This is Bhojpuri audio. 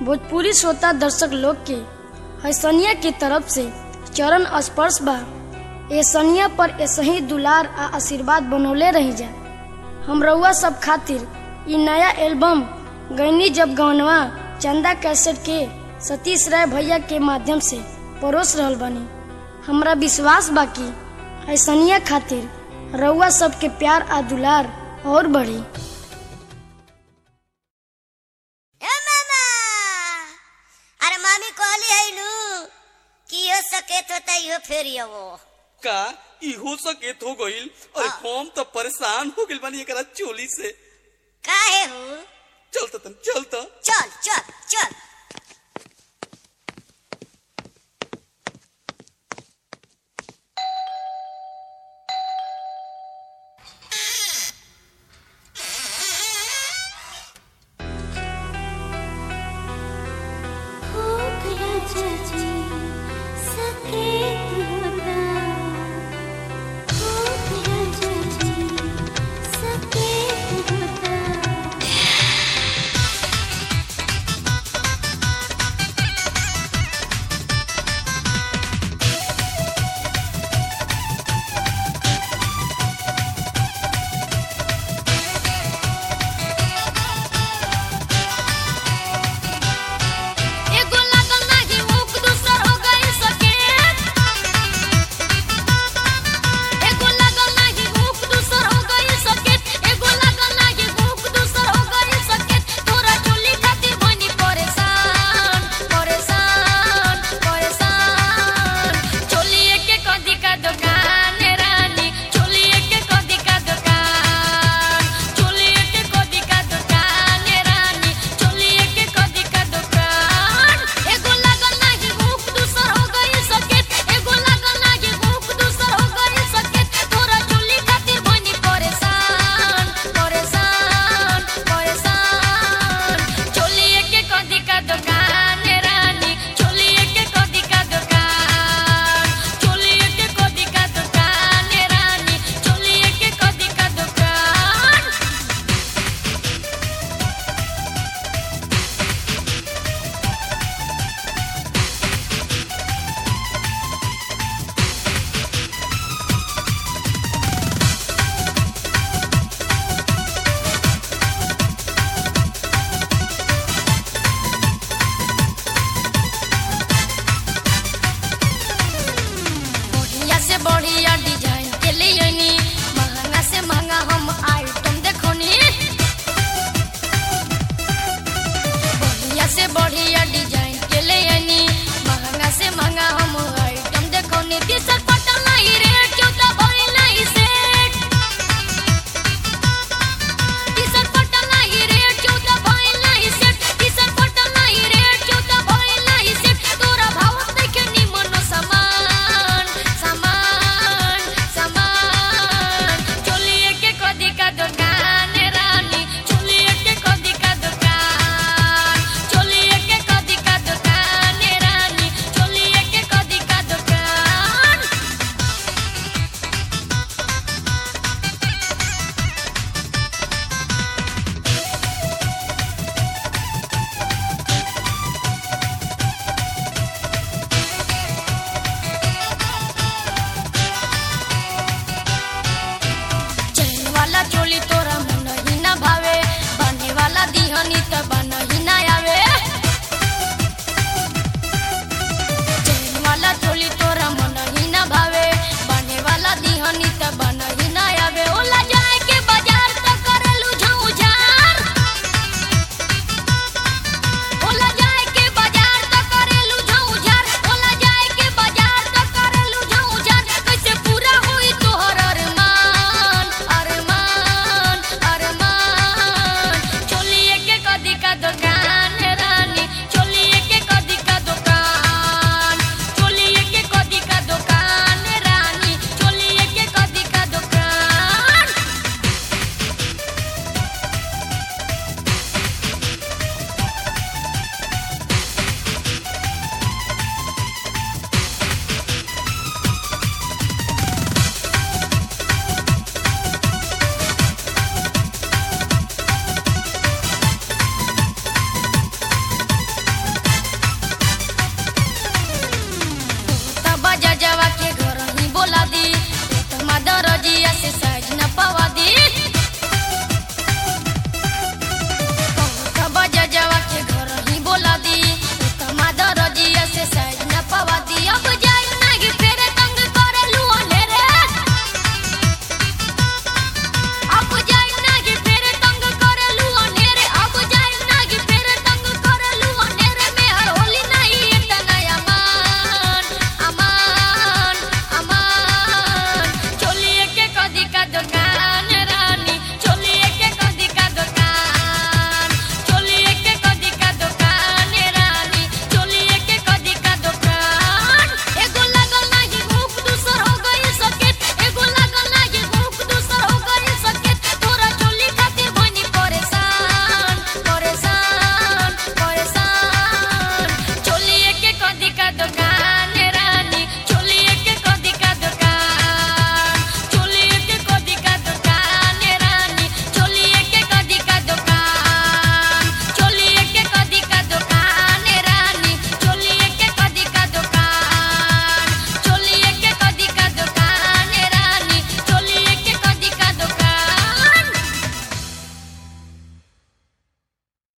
भोजपुरी श्रोता दर्शक लोग के हैसनिया की तरफ से चरण स्पर्श बा ए सनिया पर ऐसे ही दुलार आ आशीर्वाद बनौले रही जा हम रउआ सब खातिर इ नया एल्बम गैनी जब गवनवा चंदा कैसेट के सतीश राय भैया के माध्यम से परोस रहल बानी हमरा विश्वास बा कि ऐसनिया खातिर रउआ सबके प्यार आ दुलार और बढ़ी ए मामा अरे मामी कहली है नु कि यो सकेत होता यो फेर वो का इहो सकेत हो गईल अरे हम तो परेशान हो गइल बानी एकरा चोली से काहे हूँ चलता तन चलता चल चल चल हो गया चाची सकेत होता हो गया चाची सकेत होता एगो लागल नाही मुख दूसर हो गई सकेत एगो लागल नाही मुख दूसर हो गई सकेत एगो लागल नाही मुख दूसर हो गई सकेत तोरा चुली खातिर बनी परेशान परेशान परेशान चोलिए के कदी का दुकान रानी चोलिए के कदी का दुकान चोलिए के कदी का दुकान रानी चोलिए के कदी का दुकान एगो लागल नाही मुख दूसर हो गई सकेत एगो लागल नाही मुख दूसर हो गई सकेत तोरा चुली खातिर बनी परेशान परेशान परेशान चोलिए के कदी का दुकान रानी चोलिए के कदी का दुकान चोलिए के कदी का दुकान रानी चोलिए के कदी का दुकान बढ़िया से बढ़िया डिजाइन के लिए नी महंगा से महंगा हम आइटम देखोनी बढ़िया से बढ़िया